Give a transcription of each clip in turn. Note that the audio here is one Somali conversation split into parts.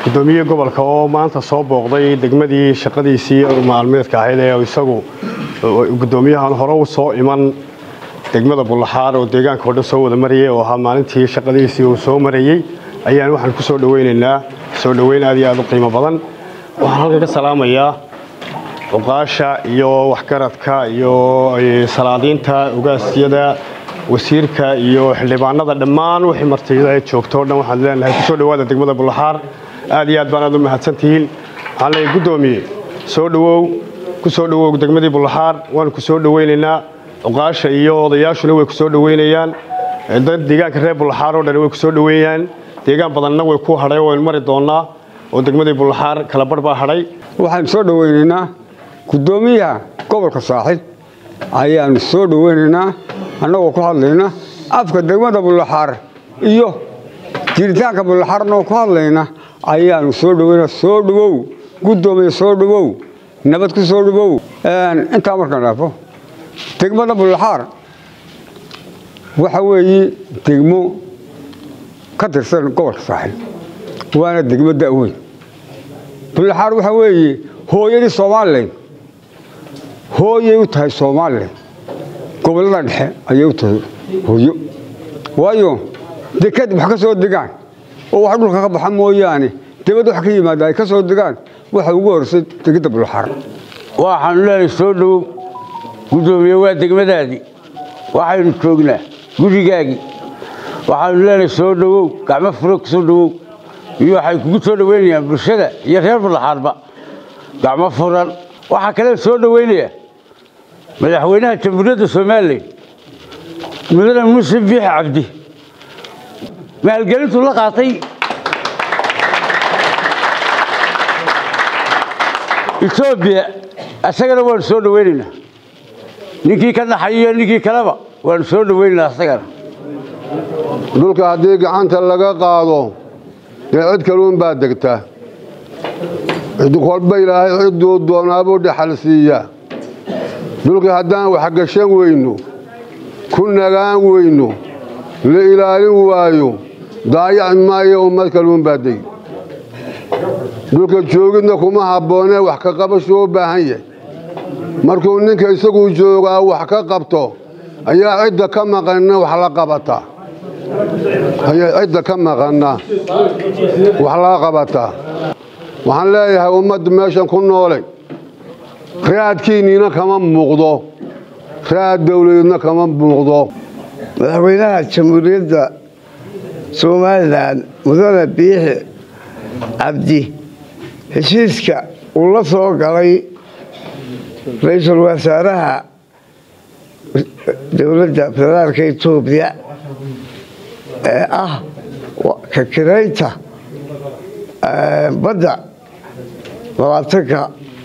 guddoomiyihii gobolka oo maanta soo booqday degmadii shaqadiisii maalmeedka ahayd ee isagu guddoomiyahan hore u soo iman degmada bullaxaar oo deegaanka oo dhan soo wada marayay oo ahaa maalintii shaqadiisii uu soo marayey ayaan waxaan ku soo dhoweynaynaa soo dhoweyn aad iyo aad u qiimo badan waxaan halkan ka salaamayaa cuqaasha iyo waxgaradka iyo salaadiinta ugaasyada wasiirka iyo xildhibaanada dhammaan wixii martida joogto o dhan waxaan leenahay kusoo dhowaada degmada bullaxaar aad iyo aad baan aad u mahadsantihiin waxaan leeyahay guddoomiye soo dhowow ku soo dhowow degmadii bullaxaar waanu ku soo dhoweynaynaa cuqaasha iyo odayaashuna way ku soo dhoweynayaan dad deegaanka reer bullaxaar oo dhan way ku soo dhoweeyaan deegaan badanna way ku hadhay waynu mari doonnaa oo degmadii bullaxaar kala barh baa hadhay waxaanu soo dhoweynaynaa guddoomiyaha gobolka saaxib ayaanu soo dhoweynaynaa annagoo ku hadlayna afka degmada bullaxaar iyo jiritaanka bullaxaarnoo ku hadlayna ayaanu soo dhoweyna soo dhowow guddoomiya soo dhowow nabad ku soo dhowow intaa markaan dhaafo degmada bullaxaar waxa weeye degmo ka tirsan gobolka saaxib waana degmo da'weyn bullaxaar waxa weeye hooyadii somalilan hooyay u tahay somalilan gobollada dhexe ayay u tahay hooyo waayo dekad wax ka soo degaan oo wax dhulka ka baxa mooyaane debad wax ka yimaada ay ka soo degaan waxa ugu horsay degidda bullaxaar waxaanu leenahay soo dhowow guddoomiye waa degmadaadii waxaynu joognaa gurigaagii waxaanu leenahay soo dhowow gacmo furo ku soo dhowow iyo waxay kugu soo dhoweynayaan bulshada iyo reer bullaxaarba gacmo furan waxaa kale soo dhoweynaya madaxweynaha jamhuuriyadda somalilan mudane muuse biix cabdi maalgelintuu la qaatay etoobiya isagana waanu soo dhoweynaynaa ninkii ka naxayiyo ninkii kaleba waanu soo dhoweynaynaa isagana dhulka haddii gacanta laga qaado dee cid kaluun baa degta cid kolba ilaahay cidduu doonaabuu dhaxal siiyaa dhulkii haddaan waxgashan weyno ku nagaan weyno la ilaalin waayo daayaci maayo ummad kaluun baa degi dhulka joogidna kuma habboonee wax ka qabashuu u baahan yahay markuu ninka isaguu joogaa wax ka qabto ayaa cidda ka maqanna wax la qabataa ayaa cidda ka maqanna wax laga qabataa waxaan leeyahay ummadda meeshan ku noolay raadkiinniina kama muuqdo raad dawladeedna kama muuqdo madaxweynaha jamhuuriyadda somalilan mudane biixi cabdi heshiiska uu la soo galay ra-iisul wasaaraha dowladda federaalka etoobiya ee ah ka kiraynta badda labaatanka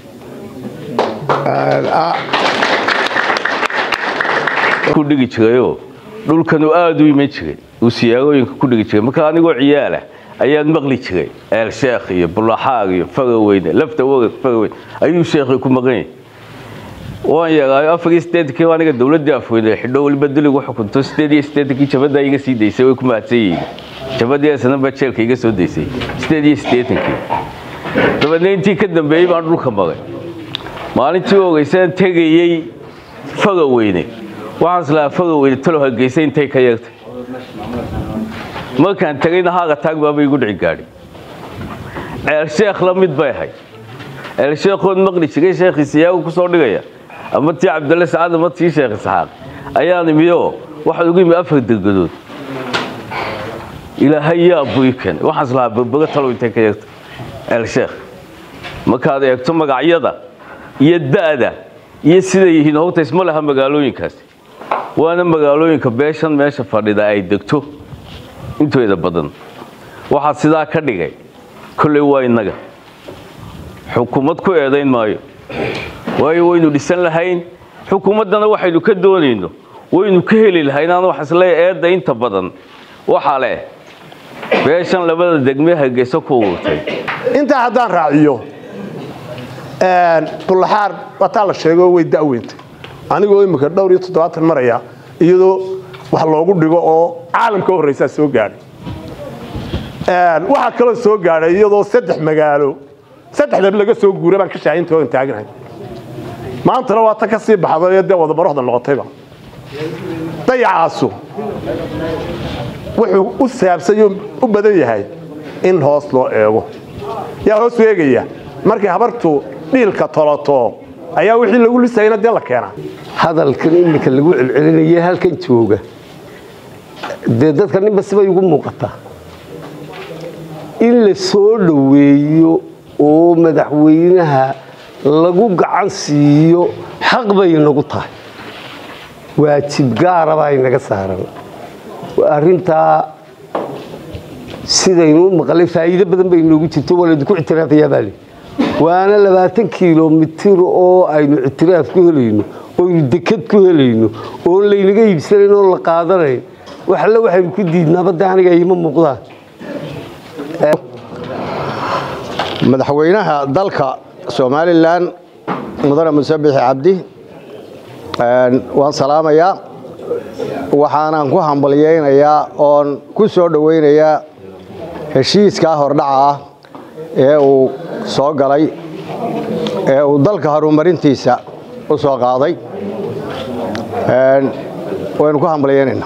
ku dhigi jirayoo dhulkanu aada u iman jiray uu siyaagooyinka ku dhigi jiray marka anigoo ciyaalah ayaan maqli jiray eel sheekh iyo bulaxaag iyo fagaweyne lafta wagag fagaweyn ayuu sheekhi ku maqan yahay waan yeegaayo afar iyo siddeetankii aniga dowladdii afweyne xidho weliba duligu xukunto siddeed iyo siddeetankii jabaddaa iga sii daysay way ku mahadsan yihiin jabadii sanaba jeelka iga soo daysay siddeed iyo siddeetankii dabeedna intii ka dambeeyey baan dhulka maray maalintii ogeysaan tegayey fagaweyne waxaan islahaa fagaweyne talo hargeysa intay ka yeegtay markaan tegayna haaga taag baaba igu dhici gaadhi ceel sheekh la mid bay ahayd ceel sheekhood maqli jiray sheekhii siyaagu ku soo dhigaya ama tii cabdalle sacad ama tii sheekh isxaaq ayaan imiyoo waxaad ugu yimi afar dergadood ilaahay yaa bui keenay waxaan islahaa berbergo talow intay ka yeegtay ceel sheekh markaad eegto magacyada iyo da'da iyo siday yihiin horta isma laha magaalooyinkaasi waana magaalooyinka beeshan meesha fadhida ay degto intooda badan waxaa sidaa ka dhigay kolley waa innaga xukuumad ku eedayn maayo waayo waynu dhisan lahayn xukuumaddana waxaynu ka doonayno waynu ka heli lahayn aan wax isleeya eedda inta badan waxaa leh beeshan labada degme hargeysa ku ururtay intaa haddaan raaciyo bullaxaar wataa la sheego way da'weyntay anigoo imika dhowr iyo toddobaatan maraya iyadoo wax loogu dhigo oo caalamka horreysaa soo gaadhay waxaa kaloo soo gaadhay iyadoo saddex magaalo saddexdaba laga soo guura baan ka shaahinta oon taagnahay maantana waa ta ka sii baxday dee wadabarohda noqotayba dayacaasu wuxuu u saabsay u badan yahay in hoos loo eego yaa hoos u eegaya markay habartu dhiilka toloto ayaa wixii lagu lisayna dee la keenaa hadalkan iminka lagu celcelinaya halkan jooga dee dadka ninba sibay ugu muuqataa in la soo dhoweeyo oo madaxweynaha lagu gacan siiyo xaq bay nagu tahay waajib gaara baa inaga saaran arrintaa sidaynu u maqlay faa'iido badan bay inoogu jirto waa laydinku ictiraafayaa baa le waana labaatan kilomitir oo aynu ictiraaf ku helayno oynu dekad ku helayno oon laynaga iibsanayn oon la qaadanayn wax alle waxaynu ku diidnaaba de aniga ima muuqdaan madaxweynaha dalka somalilan mudane muse bixi cabdi waan salaamayaa waxaanan ku hambalyaynayaa oon ku soo dhowaynayaa heshiiskaa hordhaca ah ee uu soo galay ee uu dalka horumarintiisa u soo qaaday waynu ku hambalyaynaynaa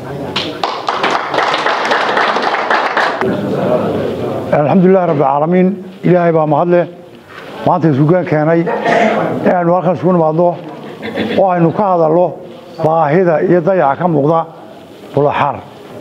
alxamdulilahi rabbilcaalamiin ilaahay baa mahadleh maanta isugaan keenay inaynu halkan isugu nimaadno oo aynu ka hadalno baahida iyo dayaca ka muuqda bulaxaar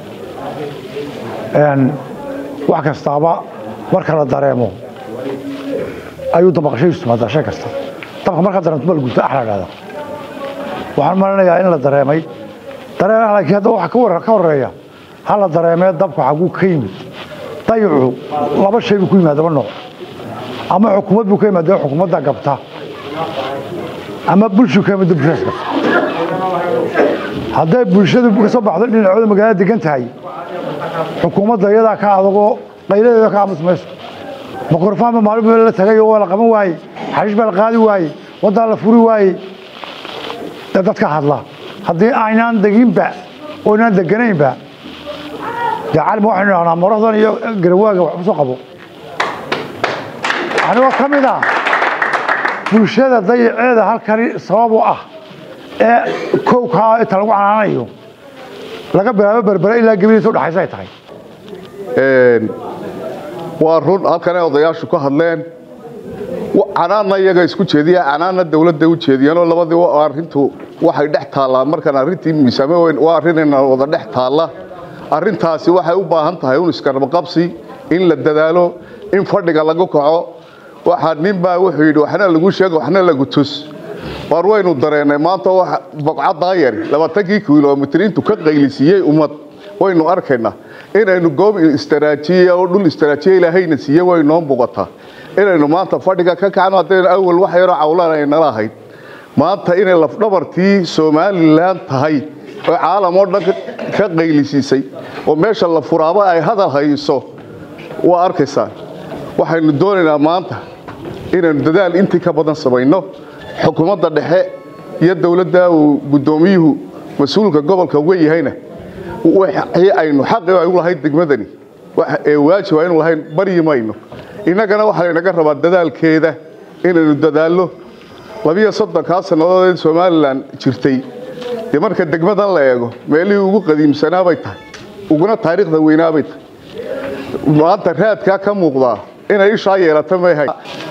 wax kastaaba marka la dareemo ayuu dabaqashadiisu timaadaa shay kasta dabka markaa dareemto ma la gurta ax la dhahda waxaan malinayaa in la dareemay dareemaha laakiin hadda waxa ka horeeya ha la dareemee dabka xaguu ka yimid dayacu laba shay buu ku yimaadaba nooc ama xukuumad buu ka yimaada xukuumadda gabta ama bulshuu ka yimaada bulshadaas gabta hadday bulshadu ka soo baxdo dhinacooda magaalada degan tahay xukuumadda iyadaa ka adagoo qayladeeda ka aamus mayso mikrofaan maalin meel la tagay oo waa la qaban waaye xashiish baa la qaadi waaye waddaa la furi waaye dee dadka hadla haddii aynaan deginba oo inaan deganaynba dee calima waxaynu dhahnaa marahdan iyo garawaaga wax kusoo qabo anigoo ka mid ah bulshada dayaceeda halkani sabab u ah ee kowkaa inta lagu canaanayo laga bilaabo berbere ilaa gebidiisa udhaxaysa ay tahay waa run halkanay odayaashu ka hadleen canaanna iyaga isku jeediya canaanna dawladda u jeediyeenoo labadii arrintu waxay dhex taallaa markaan arrintii miisaame weyn waa arrinayna wada dhex taalla arrintaasi waxay u baahan tahay un iskarabaqabsi in la dadaalo in fadhiga lagu kaco waxaa ninbaa wuxuu yidhi waxna lagu sheego waxna lagu tus war waynu dareennay maanta baqcaddaa yari labaatankii kilomitir intuu ka qaylisiiyey ummad waynu arkaynaa inaynu goob istaraajiya oo dhul istaraajiya ilaahayna siiye way noo muuqataa inaynu maanta fadhiga ka kacno haddaynu awal wax yaroo cawlaan ay nala ahayd maanta inay lafdhabartii somalilan tahay oo caalam oo dhan ka qaylisiisay oo meesha la furaaba ay hadal hayso waa arkaysaan waxaynu doonaynaa maanta inaynu dadaal intii ka badan samayno xukuumadda dhexe iyo dowladda uu guddoomiyuhu mas-uulka gobolka uga yahayna wixii aynu xaqi aynu lahayn degmadani ee waajib aynu lahayn baryi mayno innagana waxaa laynaga rabaa dadaalkeeda inaynu dadaallo labiyo soddonkaa sannadood ee somalilan jirtay dee marka degmadan la eego meelihii ugu qadiimsanaabay tahay uguna taariikhda weynaabay tahay maanta raadkaa ka muuqdaa inay ishaa yeelata mayhay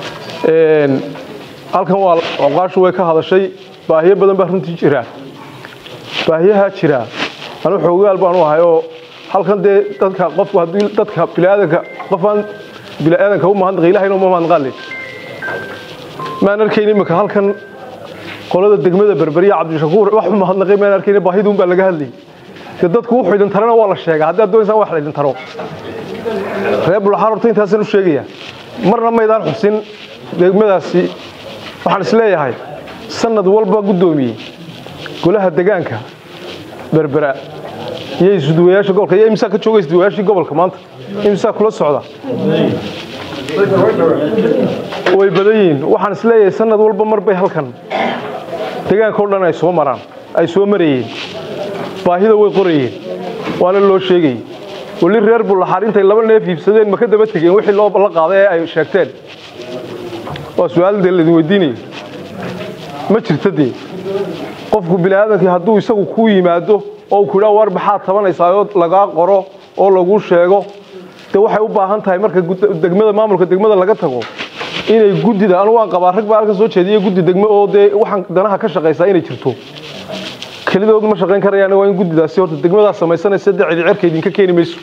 halkan waa oqaashu way ka hadashay baahiyo badan baa runtii jira baahiyaha jira anu xoogaal baan u ahay oo halkan dee dadka qofku haddii dadka biniaadanka qofaan biniaadanka u mahadnaqa ilahayna uma mahadnaqaale maan arkayn imika halkan qolada degmada berberiya cabdishakuur wax u mahadnaqay maan arkayn baahiduun baa laga hadlayay dee dadku wuxuu idin tarana waa la sheegaa haddii aad doonaysaan wax la idin taro reer bulaxaar horta intaasaan u sheegaya marna maydaan xusin degmadaasi waxaan isleeyahay sanad walba guddoomiyey golaha degaanka berbera iyo isduwayaasha gobolka iyo imsaa ka jooga isduwayaashii gobolka maanta imsaa kula socda way badan yihiin waxaan isleeyahay sanad walba mar bay halkan degaanka o dhan ay soo maraan ay soo marayeen baahida way qorayeen waana loo sheegayey weli reer bullaxaar intay laba neef iibsadeen ma ka daba tegeen wixii loo la qaaday ee ay sheegteen waa su-aal dee laidin weydiinaya ma jirta dee qofku bini aadamkii hadduu isagu kuu yimaado oo ku idhaa war maxaad tabanaysaa oo lagaa qoro oo laguu sheego dee waxay u baahan tahay marka degmada maamulka degmada laga tago inay guddida anu waan qabaa rag baa halkan soo jeediya guddi degme oo dee waxaan danaha ka shaqaysaa inay jirto kelidood ma shaqayn karayaan waa in guddidaasi horta degmadaas samaysanaysa dee cidi cerka idinka keeni mayso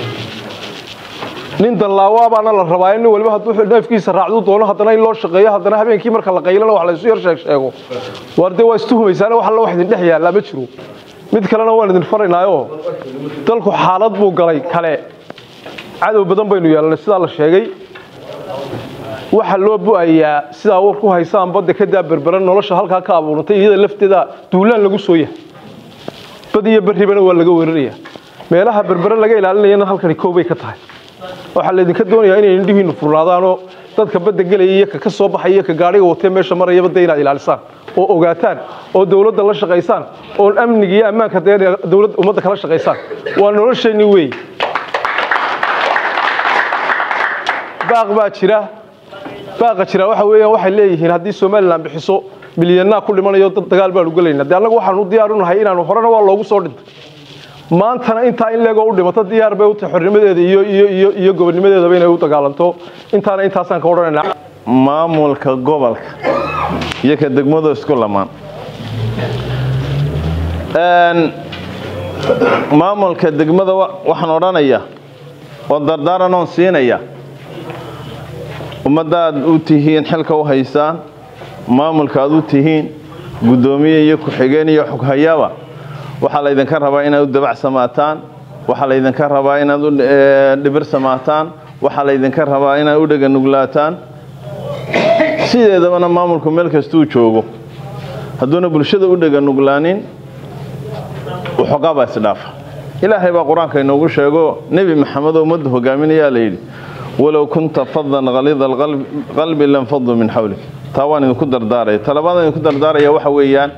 nin danlaawa baana la rabaa in nin waliba hadduu neefkiisa raacdu doono haddana in loo shaqeeyo haddana habeenkii marka la qaylana wax laysu yar sheeg sheego waar dee waa istuhumaysaane wax alla wax idin dhex yaallaa ma jiro mid kalena waan idin faraynaayoo dalku xaalad buu galay kale cadow badan baynu yeelanay sidaa la sheegay waxa loo bu'ayaa sidaa war ku haysaan badda ka daa berberan nolosha halkaa ka abuurantay iyada lafteeda duulaan lagu soo yahay bad iyo berribana waa laga weerarayaa meelaha berbere laga ilaalinayana halkani koobay ka tahay waxaa laydinka doonayaa inay indhihiinnu furnaadaanoo dadka badda gelaya iyo ka ka soo baxaya iyo ka gaadhiga watee meesha maraya badda inaad ilaalisaan oo ogaataan oo dowladda la shaqaysaan oo amniga iyo ammaanka dee dowladda ummadda kala shaqaysaan waa nolosheenni weey baaq baa jira baaqa jira waxa weeyaan waxay leeyihiin haddii somalilan bixiso milyanaa ku dhimanayo dad dagaal baanu gelaynaa dee annagu waxaanu diyaar u nahay inaanu horena waa loogu soo dhintay maantana intaa in leegoo u dhimato diyaar bay u tahay xornimadeeda iyo iyo iyo iyo gobonnimadeedaba inay u dagaalanto intaana intaasaan ka odhanaynaa maamulka gobolka iyo ka degmadu isku lamaan maamulka degmada waxaan odhanayaa oo dardaaran oon siinaya ummaddaad u tihiin xilka u haysaan maamulka aad u tihiin guddoomiye iyo ku-xigeen iyo xoghayaaba waxaa laydinka rabaa inaad u dabacsamaataan waxaa laydinka rabaa inaad u dhibirsamaataan waxaa laydinka rabaa inaad u dheganuglaataan sideedabana maamulku meel kastuu joogo hadduuna bulshada u dheganuglaanin waxoogaabaa isdhaafa ilaahay baa qur-aanka inoogu sheego nebi maxamed oo ummadda hogaaminayaa layidhi walow kunta fadan kalida qalbi lanfaduu min xawlik taa waan idinku dardaaraya talabaadaan idinku dardaaraya waxa weeyaan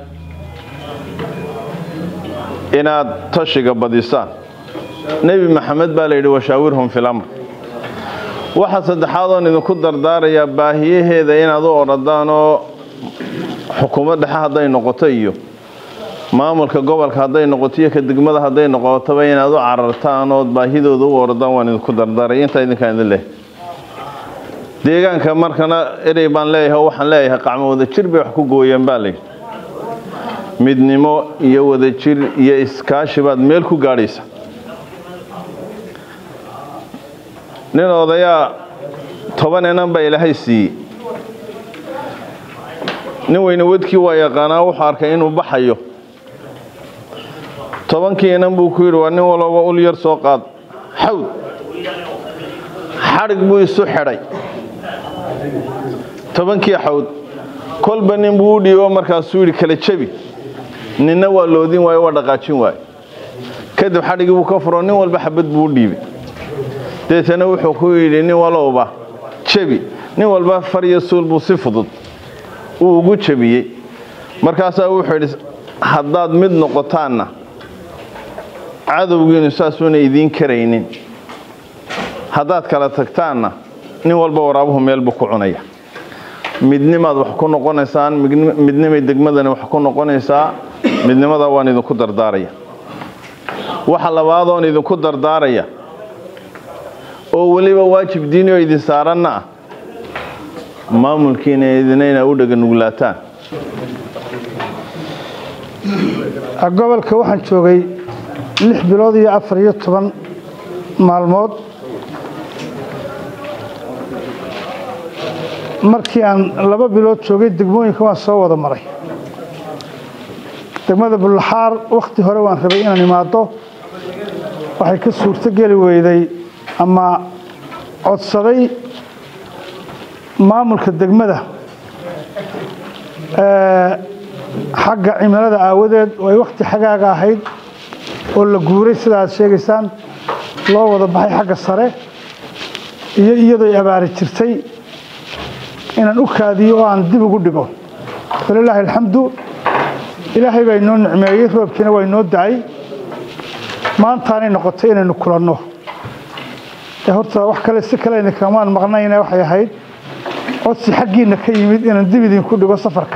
inaad tashiga badisaan nebi maxamed baa layidhi washaawirhum fil amr waxa saddexaad oon idinku dardaarayaa baahiyaheeda inaad u oradaan oo xukuumad dhexe hadday noqoto iyo maamulka gobolka hadday noqoto iyo ka degmada hadday noqotoba inaad u carartaan ood baahidooda u oradaan waan idinku dardaaraya intaa idinkaan idin leeyahay deegaanka markana erey baan leeyahay oo waxaan leeyahay qacmo wada jir bay wax ku gooyeen baa layidhi midnimo iyo wadajir iyo iskaashi baad meel ku gaadhaysa nin odayaa toban inan baa ilaahay siiyey nin weyne wadkii waa yaqaanaa wuxuu arkay inuu baxayo tobankii inan buu ku yidhi waa nin walooba ul yar soo qaad xawd xadhig buu isu xidhay tobankii xawd kolba nin buu u dhiibo markaasuu yidhi kala jebi ninna waa loodin waaye waa dhaqaajin waaye kadib xadhigii buu ka furo nin walba xabad buu u dhiibay deetana wuxuu ku yidhi nin walowba jebi nin walba far iyo suul buu si fudud uu ugu jebiyey markaasaa wuxuu yidhi haddaad mid noqotaanna cadowgiinu saasuuna idiin karaynin haddaad kala tagtaanna nin walba waraabuhu meel buu ku cunaya midnimaad wax ku noqonaysaan midnimay degmadani wax ku noqonaysaa midnimadaa waan idinku dardaaraya waxa labaadoon idinku dardaaraya oo weliba waajib diini oo idin saaranna ah maamulkiina idina inaa u dheganuglaataan gobolka waxaan joogay lix bilood iyo afar iyo toban maalmood markii aan laba bilood joogay degmooyinka waan soo wada maray degmada bullaxaar wakhti hore waan rabay inaan imaado waxay ka suurto geli weyday ama codsaday maamulka degmada xagga cimilada aawadeed oo ay wakhti xagaaga ahayd oo la guuray sida aad sheegaysaan loo wada baxay xagga sare iyo iyadooy abaari jirtay inaan u kaadiyo oo aan dib ugu dhigo falilaahi alxamdu ilaahay baa inoo nicmeeyey roobkiina waa inoo dacay maantaanay noqotay inaynu kulanno ee horta wax kale si kale idin kamaan maqnayna waxay ahayd codsi xaggiina ka yimid inaan dib idinku dhigo safarka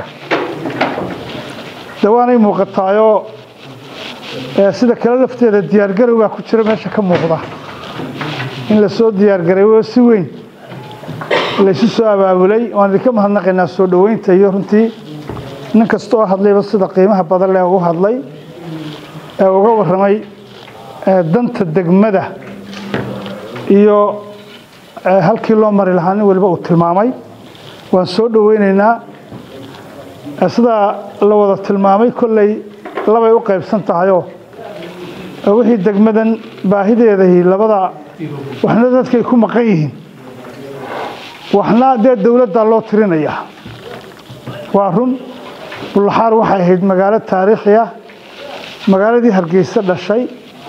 de waanay muuqataayoo ee sida kale lafteeda diyaargarowgaa ku jira meesha ka muuqda in la soo diyaargareeyo si weyn laysu soo abaabulay waan idinka mahadnaqaynaa soo dhoweynta iyo runtii nin kasta oo hadlayba sida qiimaha badan leh ugu hadlay ee uga warramay ee danta degmada iyo ee halkii loo mari lahaa nin waliba uu tilmaamay waan soo dhoweynaynaa ee sidaa la wada tilmaamay kolley labay u qaybsan tahayoo ee wixii degmadan baahideedahi labada waxna dadkay ku maqan yihiin waxna dee dowladdaa loo tirinayaa waa run bullaxaar waxay ahayd magaalo taariikhi ah magaaladii hargeysa dhashay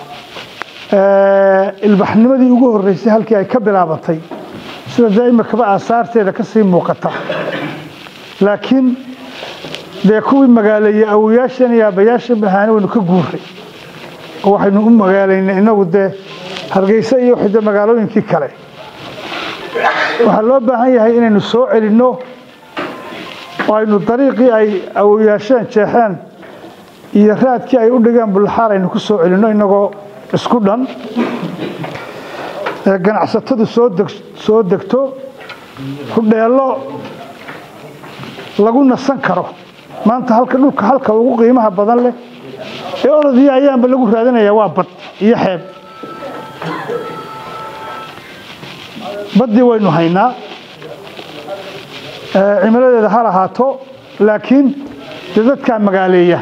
ilbaxnimadii ugu horreysay halkii ay ka bilaabatay sida dee imikaba aasaarteeda ka sii muuqata laakiin dee kuwii magaaleeyey awoyaashan iyo aabbayaashan bahaani waynu ka guuray oo waxaynu u magaalaynay innagu dee hargeysa iyo wixii dee magaalooyinkii kale waxaa loo baahan yahay inaynu soo celinno oo aynu dariiqii ay awoyaasheen jeexeen iyo raadkii ay u dhigeen bullaxaar aynu ku soo celinno innagoo isku dhan ee ganacsatadu soo deg soo degto hudheello lagu nasan karo maanta halka dhulka halka ugu qiimaha badan leh ee orodii ayaanba lagu raadinayaa waa bad iyo xeeb baddii waynu haynaa cimiladeeda ha lahaato laakiin dee dadkaa magaaleeya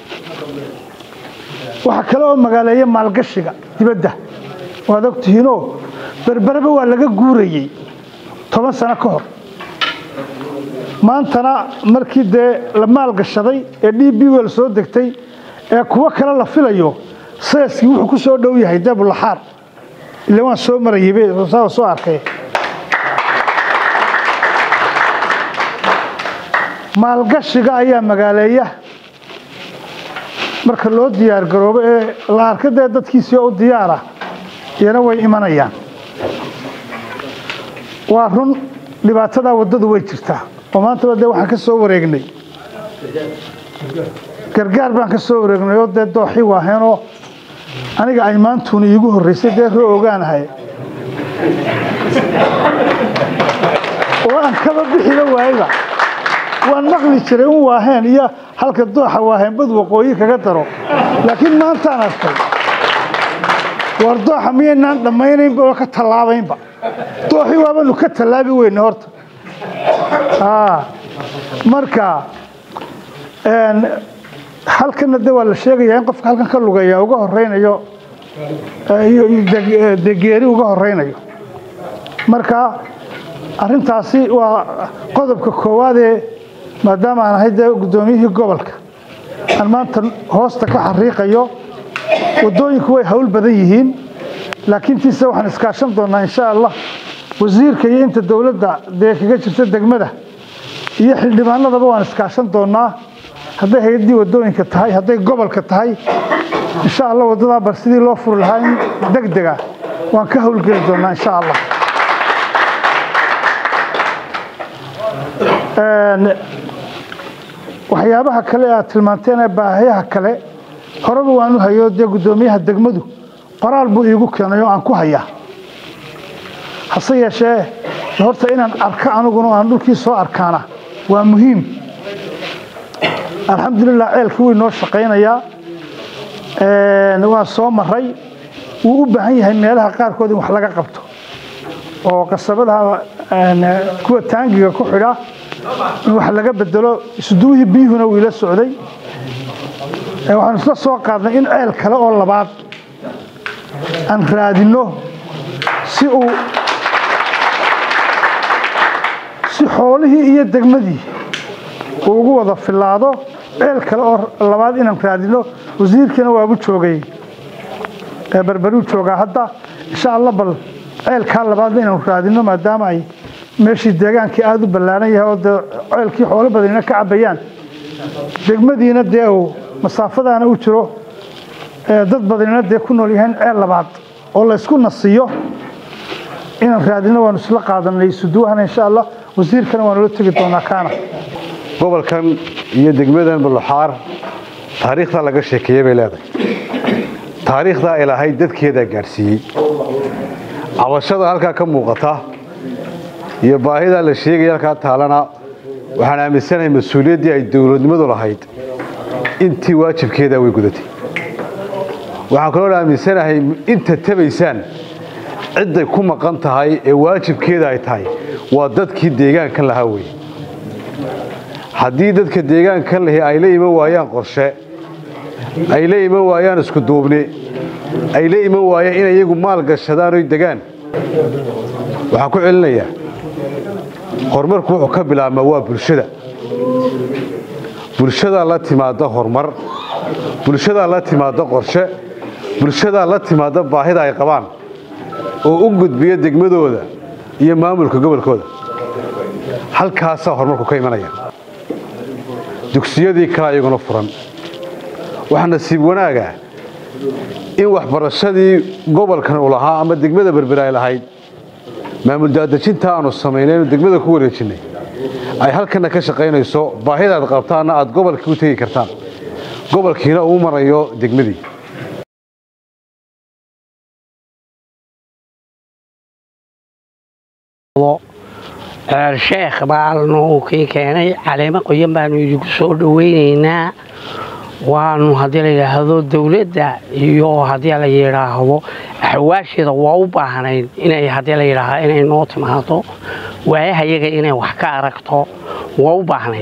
waxaa kale oo magaaleeya maalgashiga dibadda waad ogtihiinoo berbereba waa laga guurayey toban sano ka hor maantana markii dee la maalgashaday ee d b wel soo degtay ee kuwo kale la filayo seeskii wuxuu ku soo dhow yahay dee bullaxaar ila waan soo marayey soo arkay maalgashiga ayaa magaaleeya marka loo diyaar garoobo ee la arka dee dadkiisii oo u diyaara iyana way imanayaan waa run dhibaatadaa waddadu way jirtaa oo maantaba dee waxaan ka soo wareegnay gargaar baan ka soo wareegnay oo dee dooxii waaheenoo aniga ay maantuuna iigu horreysay dee roo ogaanahay oo aan kaba bixiba waayba waan maqli jiray un waaheen iyo halka dooxa waaheen bad waqooyi kaga daro laakiin maantaan arkay war dooxa miyaynaan dhammaynaynba oo ka tallaabaynba dooxii waabanu ka tallaabi weyne horta marka halkana de waa la sheegayaa in qofka halkan ka lugaya uga horeynayo de geeri uga horeynayo marka arintaasi waa qodobka koowaadee maadaama aan ahay dee guddoomiyihii gobolka aan maanta hoosta ka xariiqayo waddooyinku way hawl badan yihiin laakiin tiise waxaan iskaashan doonaa insha allah wasiirka iyo inta dowladda dee kaga jirta degmada iyo xildhibaanadaba waan iskaashan doonaa hadday hay-addii waddooyinka tahay hadday gobolka tahay insha allah waddadaa bar sidii loo furi lahaa in deg dega waan ka howlgeli doonaa insha allah waxyaabaha kale aad tilmaanteen ee baahiyaha kale horeba waan u hayo dee guddoomiyaha degmadu qoraal buu iigu keenay oo aan ku hayaa hase yeeshee horta inaan arko aniguna aan dhulkii soo arkaana waa muhiim alxamdulilah ceelkii wuu inoo shaqaynayaa waan soo maray wuu u baahan yahay meelaha qaarkood in wax laga qabto oo qasabadaha kuwa taangiga ku xidha in wax laga bedelo isduwihii biyuhuna wuu ila socday waxaanu isla soo qaadnay in ceel kale oo labaad aan raadinno si uu si xoolihii iyo degmadii uu ugu wada filaado ceel kale oo labaad inaan raadinno wasiirkiina waagu joogay berberuu joogaa hadda insha allah bal ceelkaa labaadna inaanu raadinno maadaama ay meeshii deegaankii aada u ballaaran yahay oo dee ceelkii xoolo badanina ka cabayaan degmadiina dee uu masaafadaana u jiro dad badanina dee ku nool yahayn ceel labaad oo laysku nasiyo inaan raadino waanu isla qaadanay suduwahana insha allah wasiirkana waanu la tegi doonaa kaana gobolkan iyo degmadan buluxaar taariikhda laga sheekeeyey bay leedahay taariikhdaa ilaahay dadkeedaa gaadhsiiyey cabashada halkaa ka muuqata iyo baahidaa la sheegaya halkaa taalana waxaan aaminsanahay mas-uuliyaddii ay dowladnimadu lahayd intii waajibkeedaa way gudatay waxaan kaloo aaminsanahay inta tabaysaan cidday ku maqan tahay ee waajibkeeda ay tahay waa dadkii deegaankan lahaa weye haddii dadka deegaankan lahi ay la iman waayaan qorshe ay la iman waayaan isku duubni ay la iman waayaan inay iyagu maal gashadaan oy degaan waxaan ku celinayaa horumarku wuxuu ka bilaabmaa waa bulshada bulshadaa la timaada horumar bulshadaa la timaada qorshe bulshadaa la timaada baahida ay qabaan oo u gudbiya degmadooda iyo maamulka gobolkooda halkaasaa horumarku ka imanaya dugsiyadii kale iyaguna furan waxaa nasiib wanaaga in waxbarashadii gobolkan uu lahaa ama degmada berber ay lahayd maamul daadejinta aanu samaynaynu degmada ku wareejinnay ay halkana ka shaqaynayso baahidaad qabtaanna aad gobolkii u tegi kartaan gobolkiina uu marayo degmadii sheekh baalnu kii keenay caleemo qoyan baanu idinku soo dhoweynaynaa waanu haddii la yidhaahdo dowladda iyo haddii la yidhaahdo axwaasheeda waa u baahnayd inay haddii la yidhaahdo inay noo timaado waayahayaga inay wax ka aragto waa u baahnayd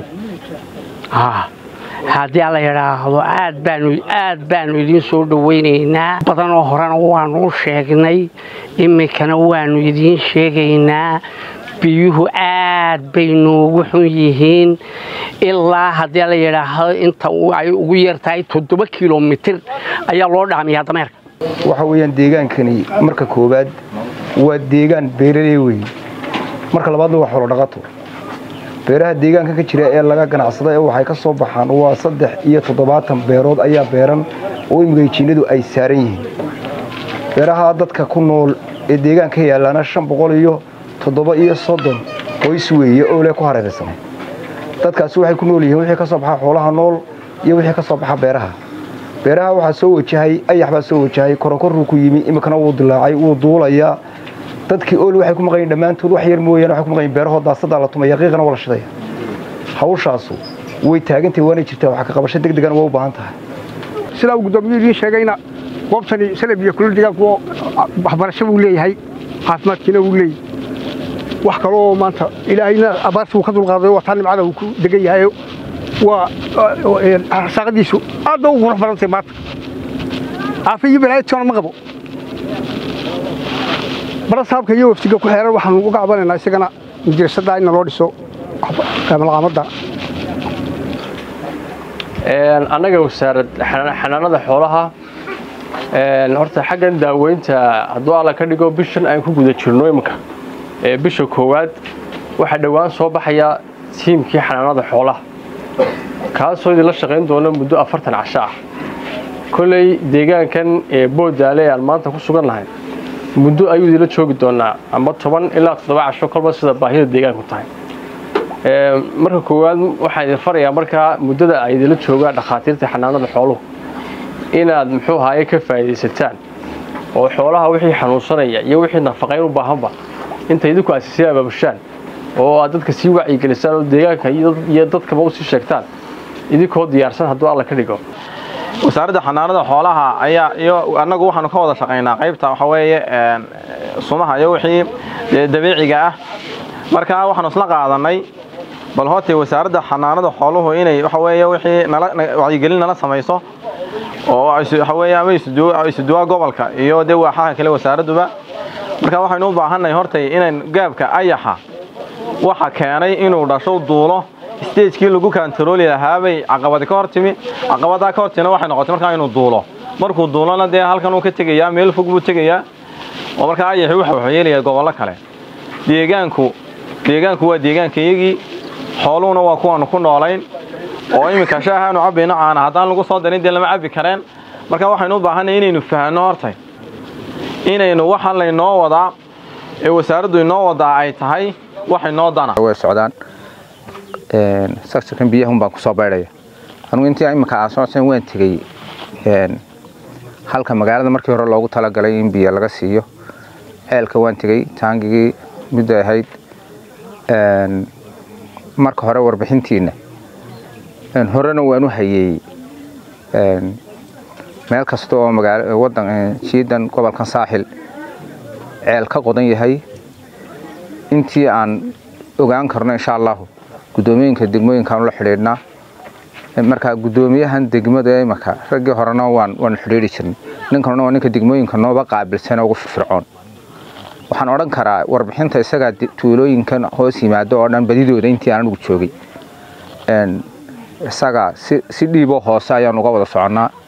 haddii la yidhaahdo aad baanu aad baanu idiin soo dhoweynaynaa badanoo horena waanu sheegnay iminkana waanu idiin sheegaynaa biyuhu aad bay noogu xun yihiin ilaa haddii la yidhaahdo inta ay ugu yartahay toddoba kilomitir ayaa loo dhaamiyaa dameerka waxa weeyaan deegaankani marka koowaad waa deegaan beeraley wey marka labaadna waa xoolo dhaqato beeraha deegaanka ka jira ee laga ganacsada ee waxay ka soo baxaan waa saddex iyo toddobaatan beerood ayaa beeran oo imigayjiinadu ay saaran yihiin beeraha dadka ku nool ee deegaanka yaalaana shan boqol iyo toddoba iyo soddon qoys weeye oo le ku hareeraysan dadkaasi waxay ku nool yihiin wixii ka soo baxa xoolaha nool iyo wixii ka soo baxa beeraha beeraha waxaa soo wajahay ayax baa soo wajahay korokoruu ku yimi iminkana wuu dilaacay wuu duulayaa dadkii ool waxay ku maqan yihin dhammaantood wax yar mooyaane waxay ku maqan yihin beerahood daasadaa la tumaya qiiqana waa la shidaya hawshaasu way taagantahay waana jirtaa wax ka qabasho deg degana waa u baahan tahay sidaa uu guddoomiyu idiin sheegayna goobtani salab iyo kulul deegaanku waxbarasho buu leeyahay caafimaadkiina wuu leeyahay wax kaloo maanta ilaahayna abaarta wuu ka dulqaaday waa taa nimcada uu ku degan yahay waa saaqadiisu aad ba u qurux badantay maanta caafi iyo balaayadtoona ma qabo bara saabka iyo waftiga ku xeeran waxaanu uga cabanaynaa isagana madrasadda inna loo dhiso malqaamadda annaga wasaarad xanaanada xoolaha horta xaggan daaweynta hadduu alla ka dhigo bishan aan ku guda jirno iminka bisha koowaad waxaa dhowaan soo baxaya tiimkii xanaanada xoolaha kaasoo idinla shaqayn doona muddo afartan casho ah kolley deegaankan ee boodaale aan maanta ku sugan nahay muddo ayuu idinla joogi doonaa ama toban ilaa toddoba casho kolba sida baahida deegaanku tahay marka koowaad waxaan idin farayaa markaa muddada ay idinla joogaan dhakhaatiirta xanaanada xooluhu inaad muxuu ahaaye ka faa'iidaysataan oo xoolaha wixii xanuunsanaya iyo wixii nafaqayn u baahanba inta idinku aad sii abaabushaan oo aad dadka sii wacyigelisaan oo deegaanka iyo dadkaba usii sheegtaan idinkoo diyaarsan hadduu alla ka dhigo wasaaradda xanaanada xoolaha ayaa iyo annagu waxaanu ka wada shaqaynaa qaybta waxa weeye sumaha iyo wixii dabiiciga ah marka waxaanu isla qaadanay bal hootee wasaaradda xanaanada xooluhu inay waxa weeye wixii nala wacyigelin nala samayso oo waxa weeye ama isuduwaa gobolka iyo dee waaxaha kale wasaaradduba marka waxaynu u baahannahay hortay inayn gaabka ayaxa waxa keenay inuu dhasho duulo stagekii lagu kantarooli lahaabay caqabadi ka hor timi caqabadaa ka hor timina waxay noqotay markaa inuu duulo markuu duulona dee halkan uu ka tegayaa meel fog buu tegayaa oo markaa ayaxi waxa wuxuu yeelayaa gobollo kale deegaanku deegaanku waa deegaankayagii xooluhuna waa kuwaanu ku noolayn oo iminka shaahaanu cabbayno caana haddaan lagu soo darin dee lama cabbi kareen marka waxaynu u baahanay inaynu fahanno hortay inaynu waxaan laynoo wadaa ee wasaaraddu inoo wadaa ay tahay wax inoo dana way socdaan saksakan biyahun baan kusoo baydhaya anugu intii imika aan socodsan waan tegey halka magaalada markii hore loogu talagalay in biyo laga siiyo ceelka waan tegey taangigii midday ahayd marka hore warbixintiina horena waan u hayey meel kasta oo wadan jiidan gobolkan saaxil ceel ka qodan yahay intii aan ogaan karno insha allahu gudoomiyinka degmooyinkaan la xidhiidhnaa marka gudoomiyahan degmada imaka raggii horena waan waanu xidhiidhi jirnay ninkanuna waa ninka degmooyinka nooba qaabilsan ugu firfircoon waxaan odhan karaa warbixinta isagaa tuulooyinkan hoos yimaado oo dhan badidooda intii aan ugu joogay isaga si dhiiboo hoose ayaan uga wada soconnaa